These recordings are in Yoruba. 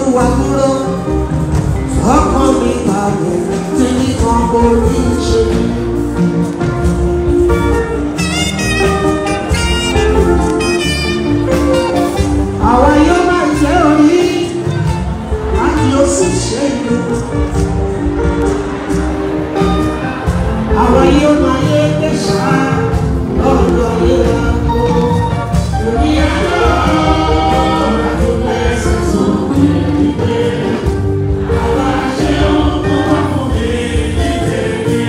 olúwa dúró ọkàn mi balẹ̀ tí nìkan kò ní ṣe. àwa yóò máa jẹ́ orí láti ó sì ṣe ìlú. àwa yóò máa yé kẹsà lọ́dọ̀ yẹn kó. Èmi àjọ àti ẹsẹ̀ sókè ìgbé. Àwa ṣe ohun tó wà fún mi ní tèmi.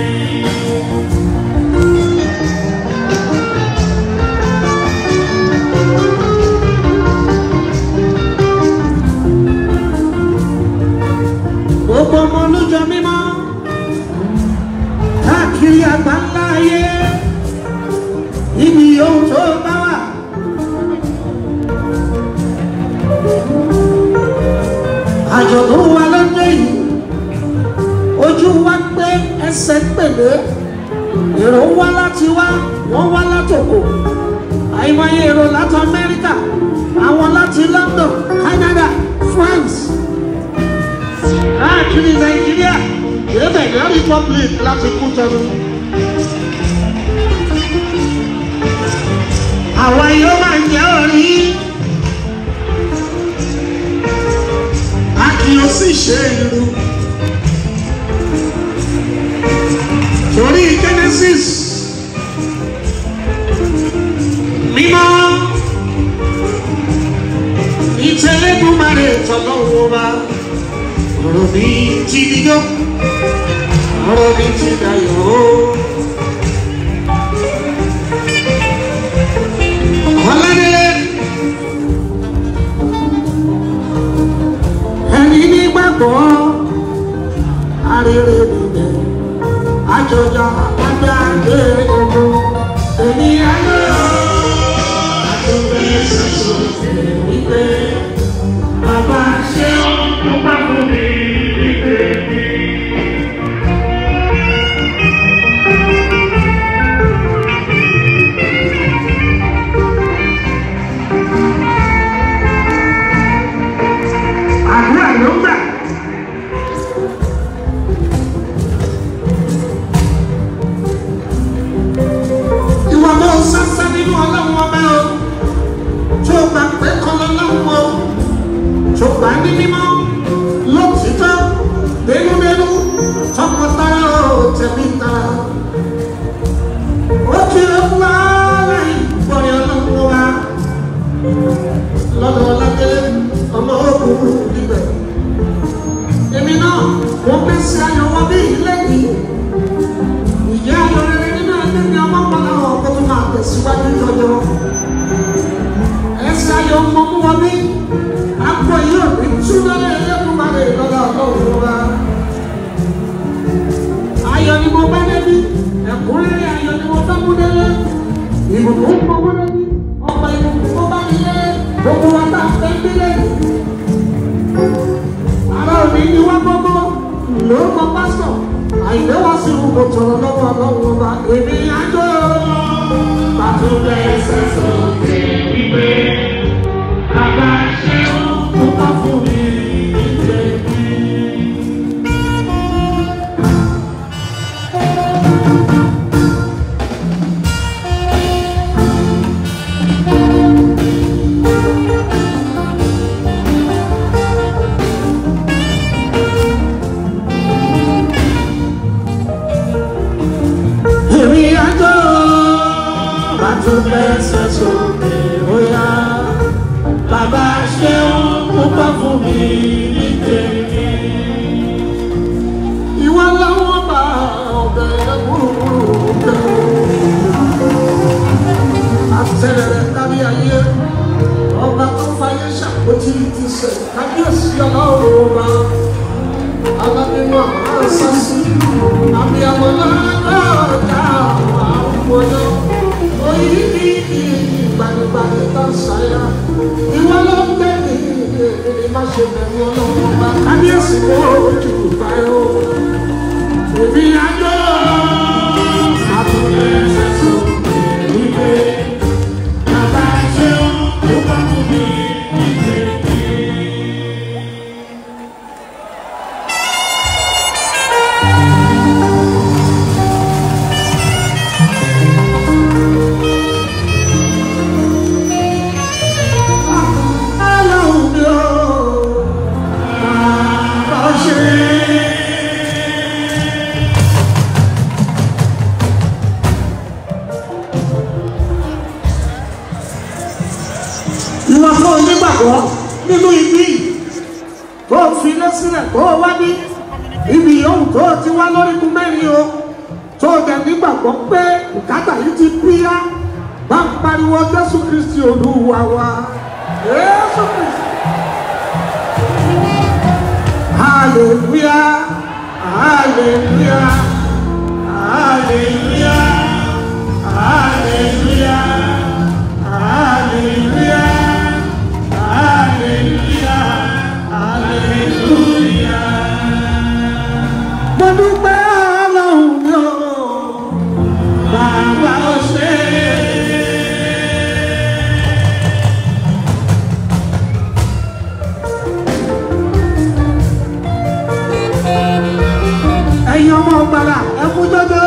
gbogbo ọmọ olójọ mímọ́ káàkiri àgbáńlá ayé níbi ohun tó bá wà. àjọ̀dún wa lọ́jọ́ yìí ojú wa pé ẹsẹ̀ pèlè èrò wá láti wá wọ́n wá látòkò àìmọye èrò láti amẹ́ríkà àwọn láti london canada france káàkiri nàìjíríà ìrẹ́bẹ̀ ní republic láti kú tẹnu. àwa yóò máa jẹ́ orí a kì yóò sì ṣe irú. torí genesis mímọ́ ìtẹ̀lẹ́dùnmarè tọ́lọ́wọ́ bá ọ̀rọ̀ mi ti dijọ́ ọ̀rọ̀ mi ti dayọ̀ ọ̀làdélé ẹni nígbàgbọ́ arére níbẹ̀ àjọjà àgbàgbé ogun èmi ayọ̀ àtúntẹ̀ ṣẹ̀ṣọ̀ wípé bàbá ṣe ó bá fún mi nígbè mi. àdúrà ló gbà. ìwà bó sásá nínú ọlọ́run ọba o tó gbà pé kọ́lọ́ lọ́wọ́ o tó gbà ní mímọ́ lọ́títọ́ dénúdénú tọkọtaya o tẹ̀mí tara. ó kiri fún wa láì gbọ́dọ̀ ọlọ́run wa lọ́dọ̀ ọlájẹ́ ọmọ òkúrú níbẹ̀. èmi náà wọ́n gbé sí ayọ̀ wọn bí ilé yìí. ìyá ayọ̀ rere nínú ẹgbẹ́ mi ọmọ pọ̀lá ọkọ̀ tó máa tẹ̀síwájú lọ́jọ́. ẹsẹ̀ ayọ̀ mọ̀ mú wọn bí akọ yìí ò ní túnlẹ̀ ẹlẹ́kùnbalẹ̀ lọ́dọ̀ ọlọ́run wa. ayọ̀ ni mo bá débi ẹ̀kúnrẹ́rẹ́ ayọ̀ ni mo fẹ́ mú délé. ìbùkún mo mú débi ọ̀pọ̀ ìbùkún mo bá nílé gbogbo wa tá a fẹ́ gbélé. ara òní ni wọ́n gbogbo lórúkọ pásítọ̀ àìlè wá sí ìwúkọ tọrọ lọ́wọ́ ọlọ́run ọba èmi àjọ pàtó bẹ́ẹ̀ sẹ́sọ̀ òkè wípé bàbá ṣe ó kó bá fún mi nígbè mí. èmi àjọ pàtó bẹ́ẹ̀ sẹ́sọ̀ òkè bóyá bàbá ṣe ó kó bá fún mi nígbè mí. ìwọ lọ́wọ́ bá ọ̀bẹ gbúrúgbúrú òkè àtẹ̀rẹ̀ kárí ayé ọba tó fayé ṣàpótí ti sẹ̀ kábíyèsí ọlọ́run ọba alábímọ àṣàṣì àbíyamọ lọ́dọ̀ọ́dá àwọn ọmọdé oyin ní ìgbàgbàgbà tó ń ṣàyà ìwọ ló ń gbé ní èdè má ṣe bẹ̀rù ọlọ́run ọba kábíyèsí kó ojú báyọ̀ òbí àjọ àtúnyẹ ṣẹṣọ ìgbé bàbá ṣe ó bá fún mi ìgbé. sílẹ̀ tó o wá ní ibi yòówù tó o ti wá lórígun mẹ́rin o tó o dẹ̀ nígbàgbọ́ pé bùkátà yìí ti píyá bá ń pariwo jésù kristi olúwa wa jésù kristi. hallelujah hallelujah hallelujah hallelujah hallelujah hallelujah hallelujah. mo dúpẹ́ ọlọ́run mi ò bàbá ó ṣe é. ẹ̀yin ọmọ ọgbàlà ẹ mú jọjọ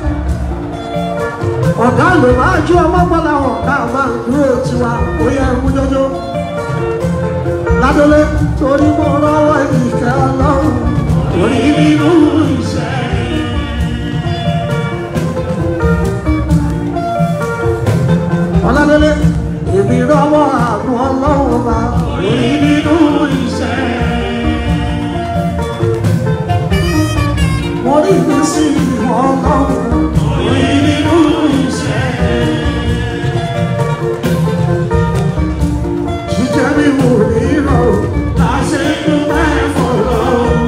ọ̀gá ló máa ju ọmọ ọgbàlà wọn ká máa dúró tiwa ó yẹ ẹ mú jọjọ ládọlé torí mo rọwọ́ ìkẹ́ ọlọ́run orí nínú iṣẹ́. ọládọlé èmi rọwọ́ àánú ọlọ́run ọba orí nínú iṣẹ́. mo rí mi sí ìwọ ọlọ́run orí nínú iṣẹ́. jíjẹ́ mi mò ní lọ láṣẹ dúpẹ́ fọlọ́.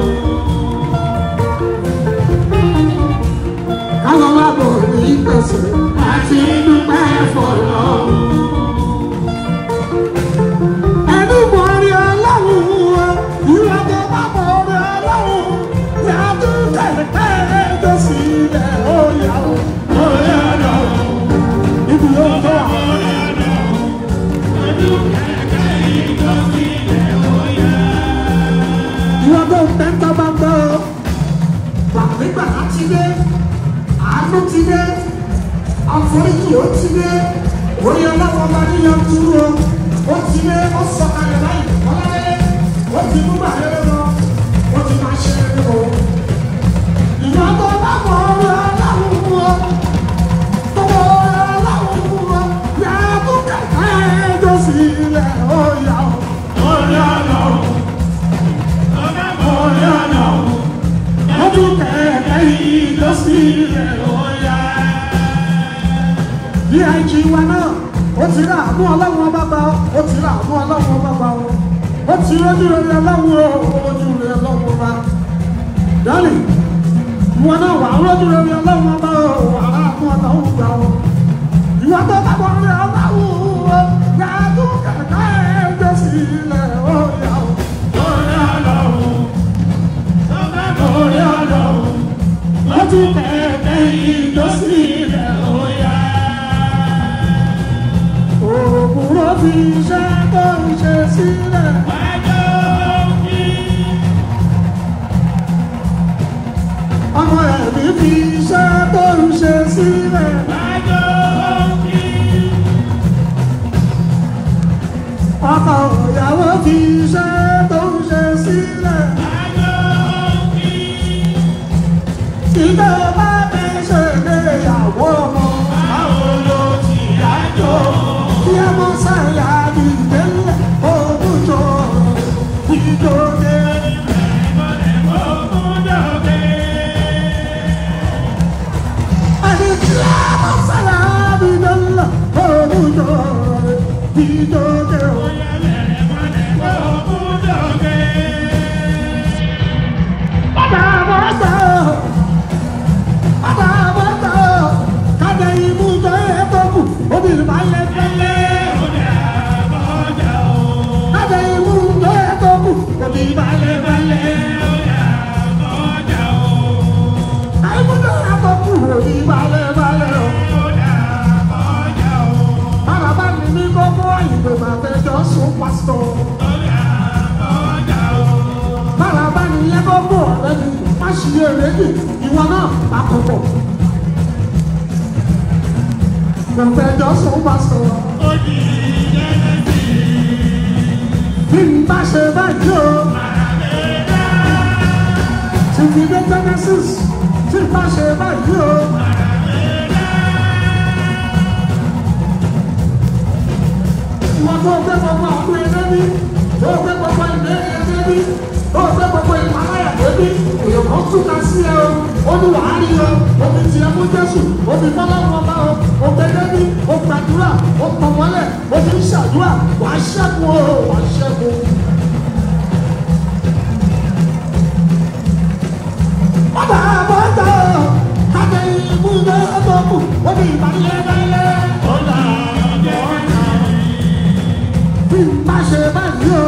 káwọn má bọ̀ ní pèsè láti dúpẹ́ fọlọ́. ẹni mọ̀ rí ọlọ́run o ìwọ tó bá mọ̀ rí ọlọ́run yàtú kẹ̀kẹ́ ẹjọ́ sílẹ̀ ó yà ó ó yà lọ. ibi yóò tó wà. ìwọ tó ń tẹ́tọ́ bá ń bọ́ gbàgbégbà láti dé àánú ti dé àforíjì ó ti dé orí ọlọ́wọ́ bá níyan dúró ó ti dé ó sọ̀kalẹ̀ báyìí ọlọ́lẹ́ ó ti mú bàrẹ́ lọ ó ti máa ṣe é lọ. ìwọ tó bá mọ orí ọlọ́run mú ọ tó mọ orí ọlọ́run mú ọ yàrá tó kẹ̀kẹ́ ẹjọ́ sílẹ̀ ó yà ó. orí ọlọ́run orí ọlọ́run ọdún kẹ̀kẹ́ ẹjọ́ sílẹ̀ ó yà bí àìjí wa náà ó ti rà àánú ọlọ́run ọba bá ó ti rà àánú ọlọ́run ọba bá wọn ó ti rójú rere ọlọ́run o ojú rere ọlọ́run ọba dálì ìwọ náà wà á rójú rere ọlọ́run ọba o wà á àánú ọlọ́run gbà wọn ìwọ tó bá bọ̀ rere ọlọ́run o yàtú kẹ̀kẹ́ ẹjọ́ sílẹ̀ ó yà ó. Orí ọlọ́run, orí ọlọ́run, lọ́tú kẹ̀kẹ́ ìjọsílẹ̀ ó yà òwúrọ̀ fi iṣẹ́ tó ń ṣe sílẹ̀. ọmọ ẹ̀mí fi iṣẹ́ tó ń ṣe sílẹ̀. ọkọ ìyàwó fi iṣẹ́ tó ń ṣe sílẹ̀. ìjọba mi ṣe ìgbéyàwó ọmọ báwo ló ti dájọ́ yẹmọ sáyà ìdẹ́lẹ̀ ògùjọ ìjọdẹ. Àti yẹmọ sáyà ìdẹ́lẹ̀ ògùjọ ìjọdẹ. Bàbá bàbá bàbá bàbá kájà imú jọ ẹ̀ tó kù obìnrin máa ń lẹ fẹ́lẹ́. Kájà imú jọ ẹ̀ tó kù obìnrin máa ń lẹ fẹ́lẹ́. Àìmú jọ ẹ̀ tó kù obìnrin máa ń lẹ fẹ́lẹ́. Bàbá bá mi ní kókó ìgbè máa fẹjọ́ sùn pásítọ̀. Bàbá bá mi yẹ kókó ọ̀rẹ́ mi má ṣì yé rédì ìwọ náà bá kọ̀kọ̀. Mo fẹjọ́ sùn pásítọ̀. Bí n bá ṣe báyìí o. Tí fi dé Genesis, tí n bá ṣe báyìí o. Ìwọ tó gbé gbogbo àdúrà ẹgbẹ́ bí, tó gbé gbogbo ìgbé ẹgbẹ́ bí, tó gbé gbogbo ní èèyàn kan tún ká sí ẹ o ó ní wàá rí o ó fi tiẹ̀ fún jésù ó fi fọlọ́run ọba o ó gbẹdẹ́ ní ó gbàdúrà ó tọ̀ mọ́lẹ̀ ó fi ń ṣàdúrà wàá ṣẹ́gun o wàá ṣẹ́gun. bàbá bàtà kájẹ ìmú ní ọjọ́ kù ó ní ìbànújẹ́ lẹ́lẹ́. ọ̀la ọ̀la bí n bá ṣe báyìí o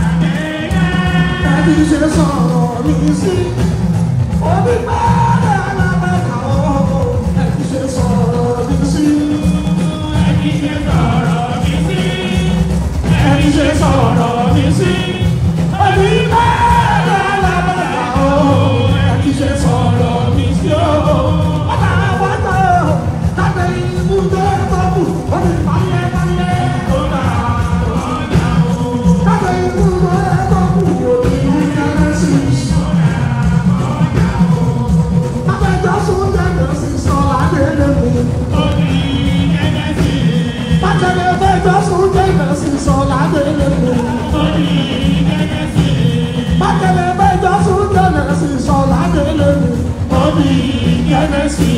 ẹbí ṣe sọ̀rọ̀ mi sí omi pẹ́ẹ́lẹ́ alábẹ́ka o ẹbí ṣe sọ̀rọ̀ mi sí ẹni ṣe sọ̀rọ̀ mi sí ẹni ṣe sọ̀rọ̀ mi sí omi pẹ́ẹ́lẹ́ alábẹ́ka o ẹbí ṣe sọ̀rọ̀ mi sí o. bàbá bàtà kájẹ ìmú ní ọjọ́ kù ó ní ìbànújẹ́ lẹ́lẹ́. ọ̀la ọ̀la kájẹ ìmú ní ọjọ́ kù ó ní ìbànújẹ́ sí i. Abẹ́jọ́sùn jẹ́ sí sọ̀rọ̀ àdéhùn mi. òní ẹ̀jẹ̀ sí Bákẹ́lẹ́ abẹ́jọ́sùn jẹ́ sí sọ̀rọ̀ àdéhùn mi. òní ẹ̀jẹ̀ sí Bákẹ́lẹ́ abẹ́jọ́sùn jẹ́ sí sọ̀rọ̀ àdéhùn mi. òní ẹ̀jẹ̀ sí.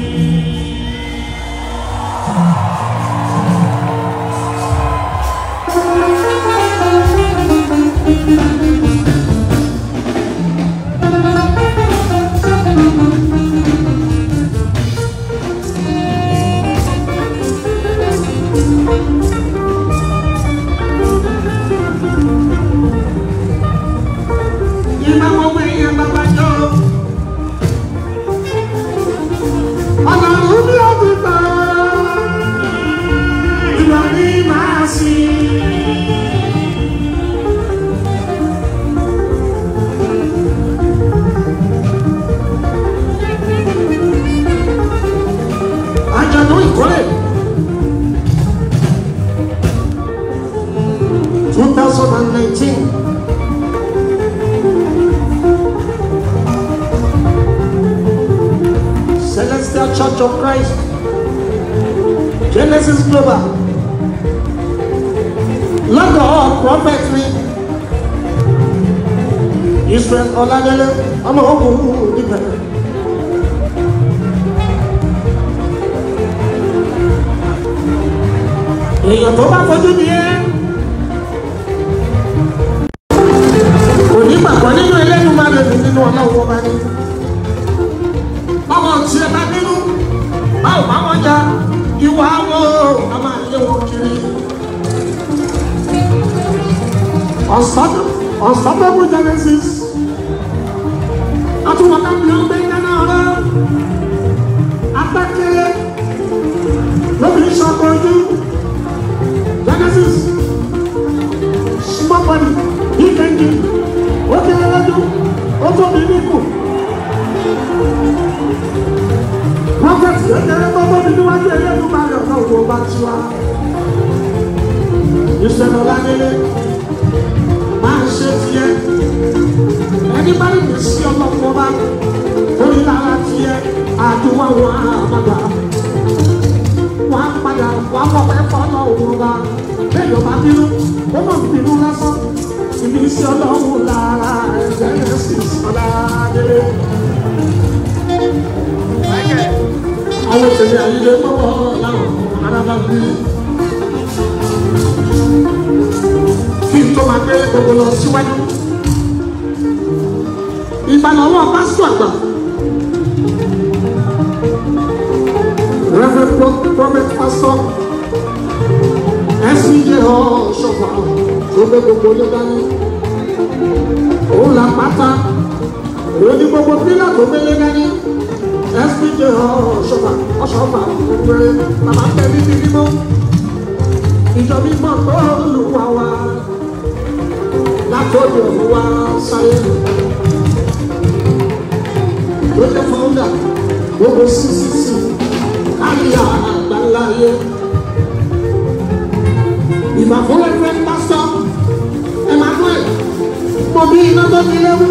Ìgbà wo wẹ̀ yẹn bàbá jọ? Ọlọ́run ní ọdún gbà. Ìwà ni màá sí. Àjọ̀dún ìkórè. Two thousand and nineteen. Celestial Church of Christ, Genesis Global, lọ́dọ̀ prophet mi, Israel Ọládélé, ọmọ ogun níbẹ̀. Èèyàn tó bá fojú di ẹ́, kò ní gbàgbọ́ nínú ẹlẹ́nu máa lè mí nínú ọlọ́run ọba ní ọmọ tí ẹ bá bínú báwo bá wọn jà ìwà wọn a máa lé wọn kiri. unstoppable genesis àtúwọ̀n ká bí wọn gbé dáná ọ̀rọ̀ apẹ́kẹ́lẹ́ lóbi ìṣàkójú genesis small body big engine ó kéré lójú ó tóbi níkù prophet kékeré tó tóbi níwájú ẹlẹ́nu máa yọ̀ náà wo bá ti wá. ìṣẹ̀lẹ̀ ọ̀làdélé máa ń ṣe tiẹ̀ ẹni bá lè sí ọlọ́pọ̀ bá orí lára tiẹ̀ àdúrà wọn àmàgbà wọn á padà wọn á mọ̀ pé fọ́nà òun bá bẹ́ẹ̀ bá bínú ó mọ̀ bínú lásán ìbí sí ọlọ́run lára ẹ̀jẹ̀ yẹn sì ọ̀làdélé àwọn òṣèré àyílẹ̀ mọ́wọ́ láwọn arábá bí. kí n tó máa gbé gbogbo lọ síwájú. ìgbàlọ́wọ́ pásítọ̀ àgbà. Reverend Prophet Pastor SCJ Ọ̀ṣọ́fà tó gbé gbogbo lé dání. Òun là pátá. Òun ní gbogbo pílà tó gbé lé dání. SPJ ọ̀ṣọ́fà ọ̀ṣọ́fà gbogbo bàbá tẹ níbi mímọ́. Ìjọ mímọ́ tó lùwà wá látòdì ọ̀hún wá sáyé. Ló jẹ́ fọ́ńdà gbogbo CCC kárí àgbáláyé. Ìbàfọ́lẹ́ fẹ́ pásítọ̀ Emmanuel mọ̀ bí iná tó ti léwu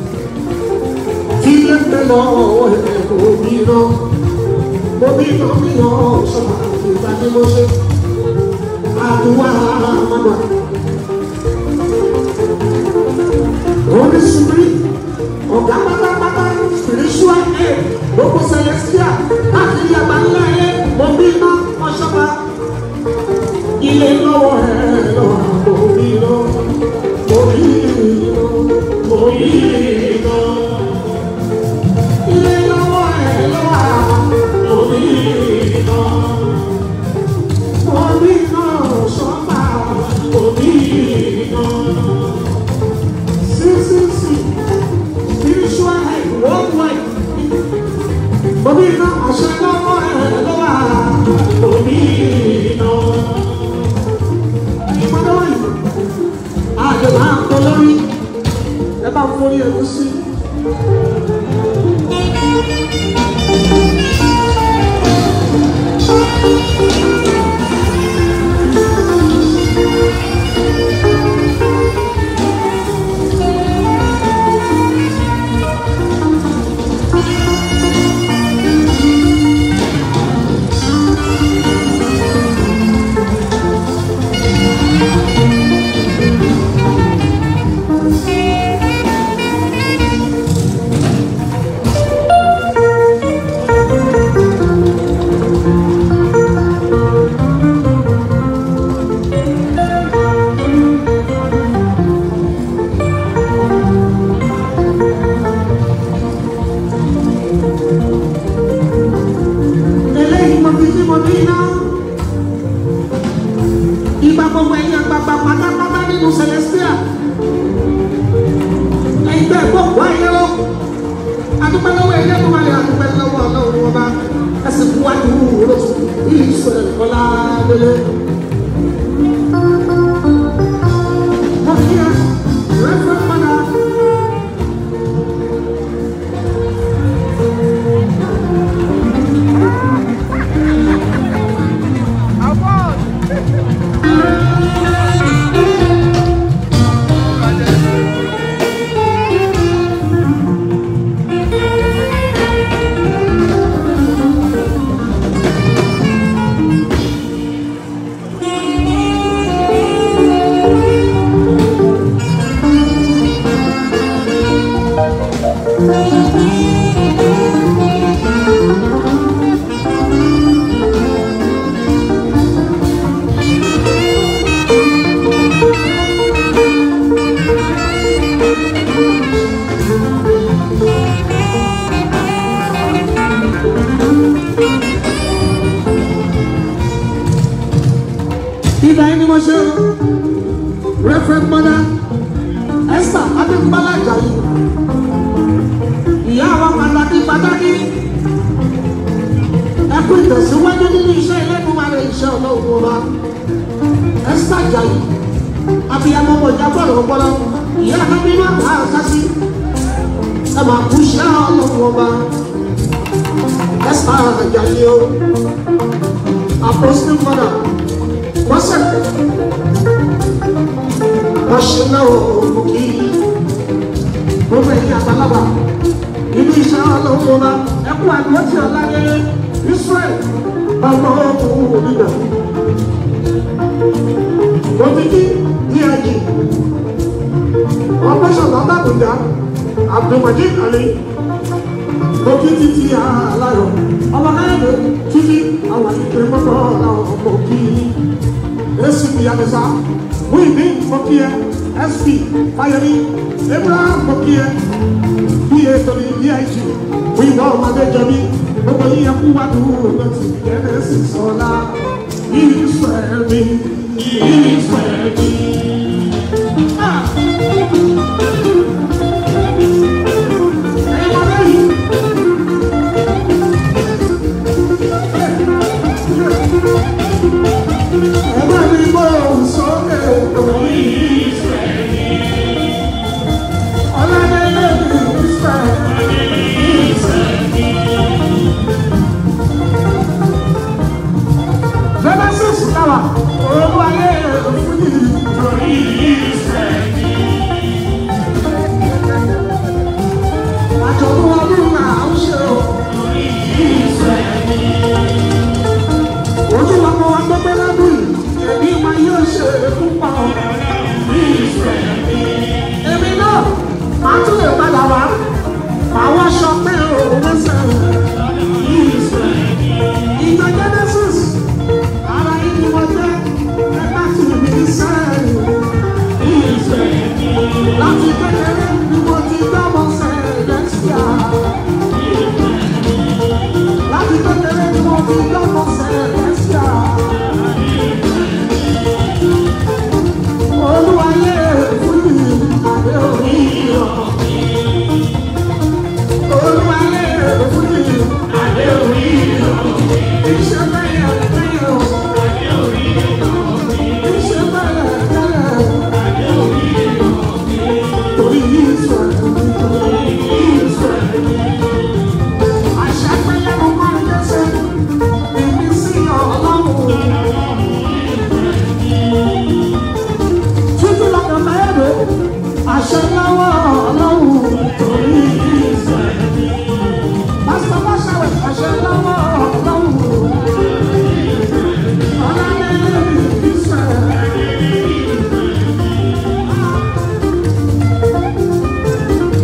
ilé ń bẹ lọ́wọ́ ẹ̀ òbí náà mo bí náà bí náà sọ̀rọ̀ ìgbà tí mo ṣe àdúrà àmàgbà. Oríṣiríṣi ọ̀gá pátápátá spiritual aid gbogbo celestial káàkiri àgbáńlá ayé omi iná ọ̀ṣọ́ba ilé lọ́wọ́ ẹ̀ lọ́wọ́ omi iná omi iná omi iná ilé lọ́wọ́ ẹ̀ lọ́wọ́ omi iná omi iná ọ̀ṣọ́ba omi iná ccc spiritual head worldwide omi iná àṣẹ lọ́wọ́ ẹ̀ lọ́wọ́ omi iná ìpàdánwò yìí àjọ máa ń tọ́ lórí ẹ bá ń forí ẹ̀kú sí. eléyìí mo fi sí mo ní iná. Ìgbà gbogbo ẹ̀yin àgbààgbà pátápátá nínú Celestia. Ẹgbẹ́ gbogbo ayé o. Adúpẹ́ lọ́wọ́ ẹ̀yẹ́ tó máa lè adúpẹ́ lọ́wọ́ ọlọ́run ọba. Ẹsìn fún wájú olóṣù yìí sọ̀rọ̀ ìkọlá délé. Mo fi yẹ rẹ́fẹ́ padà. Ibà yìí ni mo ṣe o. Reverend Mother Esther Adébúbálá Ajayi. Ìyá wa pàtàkì pàtàkì. Ẹ kú ìtẹ̀síwájú nínú iṣẹ́ ìlẹ́dùnmáre iṣẹ́ ọlọ́run ọba. Esther Ajayi. Abiyamọ ọmọ ìjà bọ̀rọ̀ ọpọlọ. Ìyá Akábínú àgbà àkásí. Ẹ máa kú iṣẹ́ ọlọ́run ọba. Esther Ajayi o. Apostle Mother wọ́sẹ̀ wọ́n ṣe náà òkú kí gbogbo ẹ̀yìn àgbàlagbà nínú iṣẹ́ ọlọ́run ọba ẹkú àdúrà tí ọ̀la yẹlẹ Israel ọmọ ọkùnrin òbíbẹ̀ òbíkí díẹ̀jì ọ̀pẹ́sọ̀lá bàbùdá Abdulmajid Ali òkè títí aláyọ̀ ọmọ káyọ̀dé títí àwọn ìpè mọ́tò ọ̀làwọ̀ ọmọ òkì acp yàtọ̀sá wíìmí mọ́kíyẹ sp fáyemí abraham mọ́kíyẹ pa tóbi dig wíwọ́ ọmọdéjọbí gbogbo yìí ẹkú wá dúró lọ́tì jẹ́nẹ́sì sọ́lá ìsọ̀ẹ́mí ìsọ̀ẹ́mí. Ẹ̀yin ọmọdé yìí. Ẹgbẹ́ mi gbọ́ ohùn sókè òní Ísírẹ́lì. Ọlọ́dẹ́lẹ́ mi Ísírẹ́lì. Genesis náà olú ayé òfin yìí. kékeré ni mo ti gbọ́mọ sẹ̀lẹ́síà. Láti kékeré ni mo ti gbọ́mọ sẹ̀lẹ́síà. Olúwayé fújì àdé orí iyọ̀. Olúwayé fújì àdé orí iyọ̀. Iṣẹ́ bẹ́yẹ̀ bẹ́yẹ̀ o. Iṣẹ́ bẹ́yẹ̀ bẹ́yẹ̀ o. Torí Ísírẹ́lì, torí Ísírẹ́lì. Àṣà pẹ́lẹ́ mo máa ń dẹ́sẹ̀. Èmi sí ọlọ́run. Títí lọ́dọ̀ mẹ́rin, àṣẹ lọ́wọ́ ọlọ́run torí Ísírẹ́lì. Pásítọ̀ Báṣáwẹ̀, àṣẹ lọ́wọ́ ọlọ́run. Ọlọ́run Ísírẹ́lì.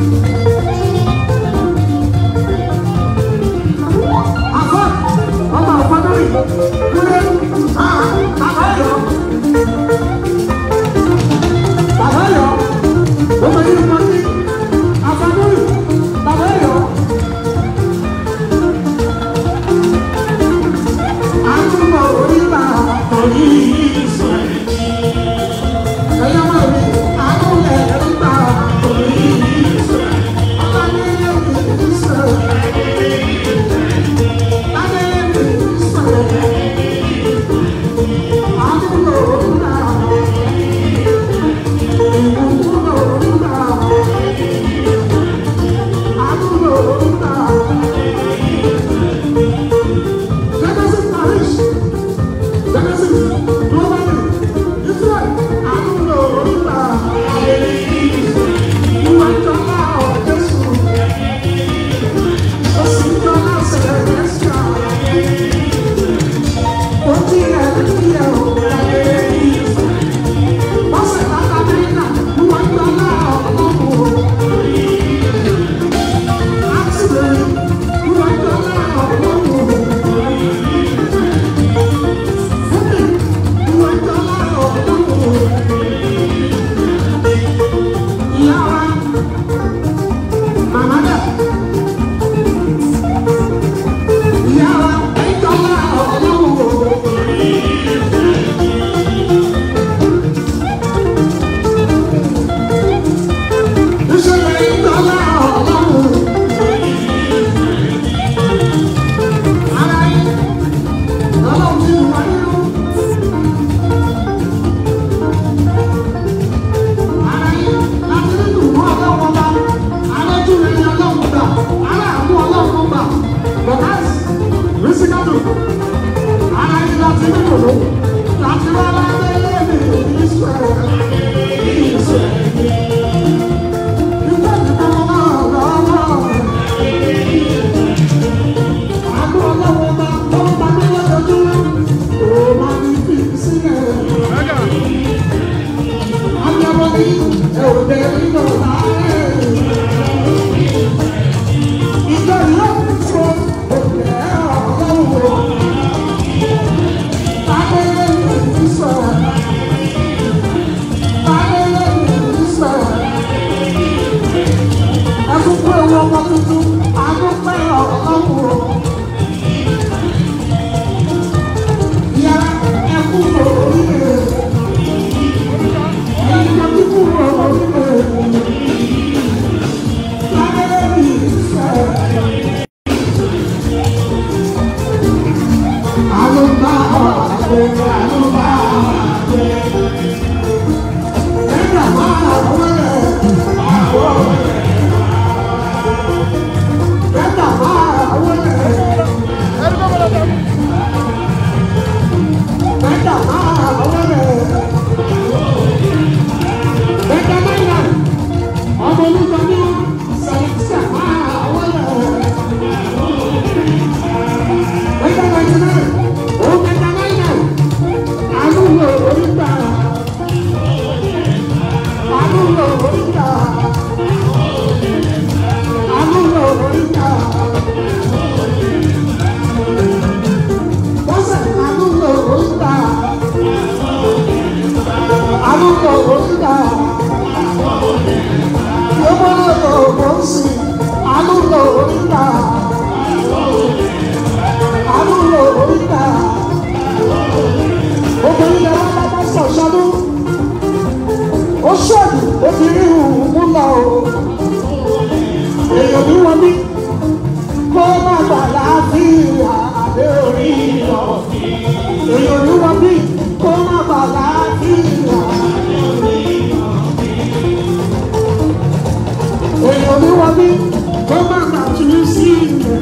mi kó má gbà tún sí ilẹ̀.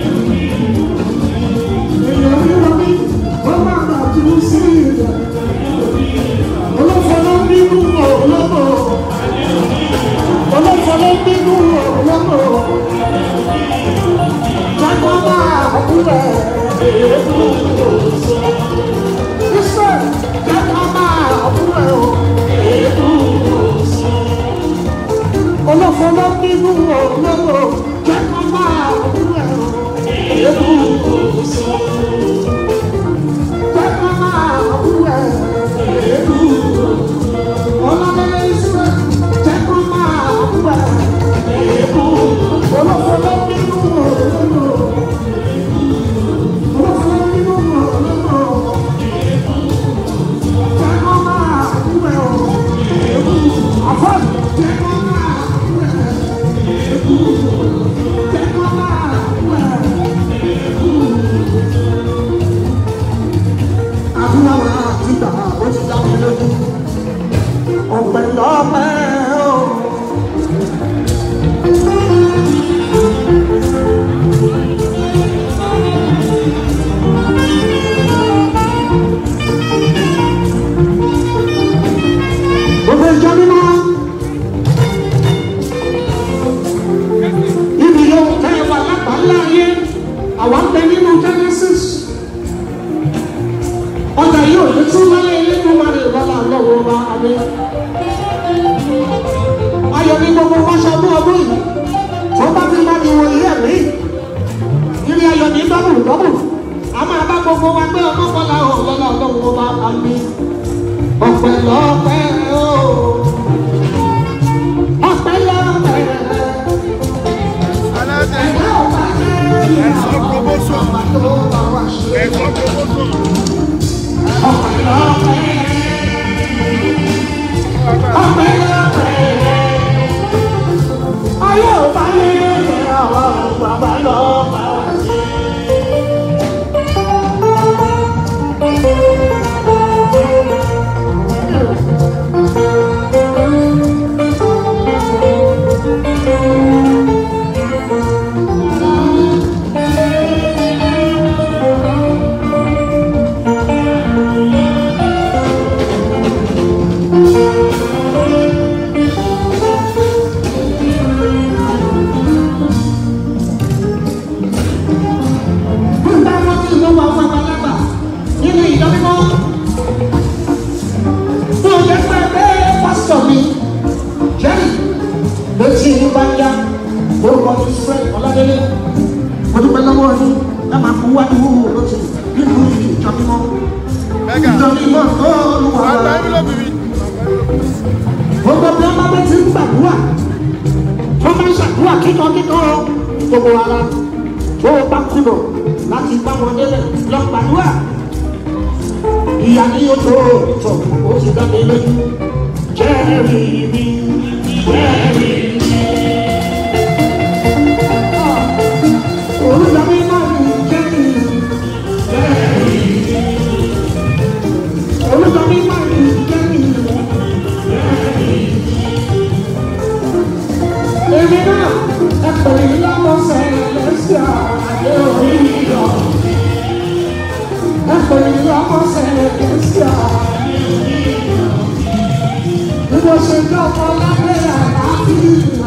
Èèyàn ríra mi kó má gbà tún sí ilẹ̀. Olófọlọ́ nínú olóko. Olófọlọ́ nínú olóko. Jákọ́ máa kúrẹ̀ èébú òsò. Iṣẹ́ jákọ́ máa kúrẹ̀ o èébú òsò. Olófọlọ́ nínú olóko. Jákọ́ máa kúrẹ̀ o èébú òsò. Jákọ́ máa kúrẹ̀ èébú òsò. Ọlọ́lẹ́lẹ́ iṣẹ́ jákọ́ máa kúrẹ̀ èébú òsò. Olófọlọ́ nínú olóko. Ọ̀pẹ̀ lọ́pẹ́ o. gbogbo ìjọ mímọ́ ibi yóò tẹ́ ẹ wà lápàlá ayé àwọn bẹ nínú genesis ọjà yóò lè tún wáyé nínú wa lè wọlé àlọ́wọ́ wa abẹ́ ayọ̀ ní gbogbo wọn ṣe ọdún ọdún yìí tó bá ti bá ní wọlé ẹ̀mí ilé ayọ̀ ní dọ́bù dọ́bù a máa bá gbogbo wa gbé ọmọ bọ́lá ọ̀lọ́lá ọlọ́wọ́ wa abẹ́ ọpẹ́ lọ́pẹ́ o ọpẹ́ lọ́pẹ́ Aláṣẹ ẹ̀dá ọba ẹ̀sọ́ promotion ọba tó bá wà ṣe ẹ̀sọ́ promotion. ọpẹ́ lọ́pẹ́ ọpẹ́ lọ́pẹ́ ayé ọba yẹ àwọn bàbá lọ́pẹ́ ṣe. Nígbà wọn kí ló wà fún àgbàlagbà nínú ìjọ mímọ́. Bí o jẹ́ pé pé pásítọ̀ mi, Jerry, ló ti ń bá yá orúkọ ní Fred Ọládélé. Mo dúpẹ́ lọ́wọ́ yín, ẹ máa fún wá ní wúwo lóṣù nínú ìjọ mímọ́. Mẹ́gà, Ìjọ mímọ́ tó lù wá. àgbà envelope mi. Gbogbo bí ọmọ bẹ ti ń gbàdúrà, wọ́n máa ń ṣàdúrà kíkankíkan gbogbo ara. Tó o bá kùnà láti bá wọn délẹ̀ lọ gbàdúrà. Ìyá ni yóò tó ìtọ̀, ó ti dá mi lójú. Jẹ́rìí mi, jẹ́rìí mi. Olùdá mi máa ń jẹ́rìí mi, jẹ́rìí mi. Olùdá mi máa ń jẹ́rìí mi. Èmi náà ẹ̀pọ̀ yìí lọ́mọ sẹ́yìn lẹ́sẹ̀ àdé orí yọ. Ẹ̀pọ̀ yìí lọ́mọ sẹ́yìn lẹ́sẹ̀ àdé orí yọ. Bí mo ṣe jọ́ ọmọ lábẹ́ àlàáfíà.